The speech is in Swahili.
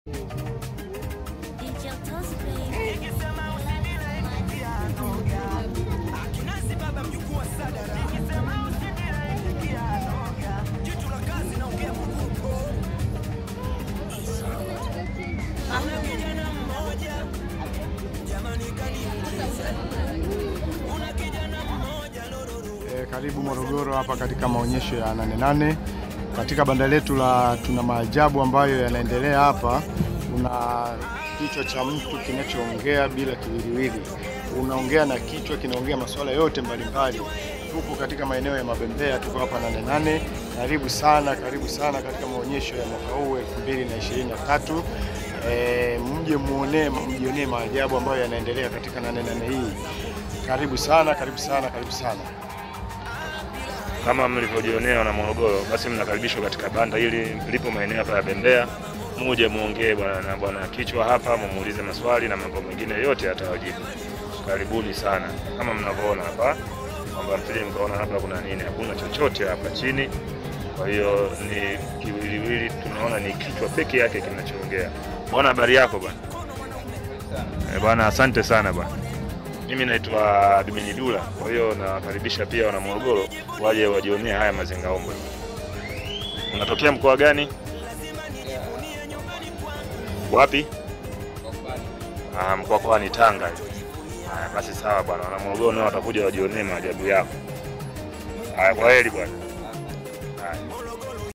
E, karibu Morogoro hapa katika maonyesho ya Nane Nane. Katika banda letu la tuna maajabu ambayo yanaendelea hapa. Kuna kichwa cha mtu kinachoongea bila kiwiliwili, unaongea na kichwa kinaongea masuala yote mbalimbali. Tupo katika maeneo ya Mabembea, tuko hapa Nane Nane. Karibu sana, karibu sana katika maonyesho ya mwaka huu 2023. E, mje muone, mjionee maajabu ambayo yanaendelea katika Nane Nane hii. Karibu sana, karibu sana, karibu sana. Kama mlivyojionea wana Morogoro, basi mnakaribishwa katika banda hili lipo maeneo hapa ya Bembea. Muje muongee bwana na bwana kichwa hapa, mumuulize maswali na mambo mengine yote atawajibu. Karibuni sana. Kama mnavyoona hapa kwamba msije mkaona hapa kuna nini, hakuna chochote hapa chini. Kwa hiyo ni kiwiliwili, tunaona ni kichwa peke yake kinachoongea. Bwana, habari yako bwana? Eh, bwana, asante sana bwana. Mimi naitwa Bimini Dula, kwa hiyo nawakaribisha pia wana Morogoro waje wajionee haya mazingaombwe. Unatokea mkoa gani? Wapi? Ah, mkoa kwa ni Tanga. Haya, basi sawa bwana, wana Morogoro nao watakuja wajionee maajabu yako. Haya, kwa heri bwana.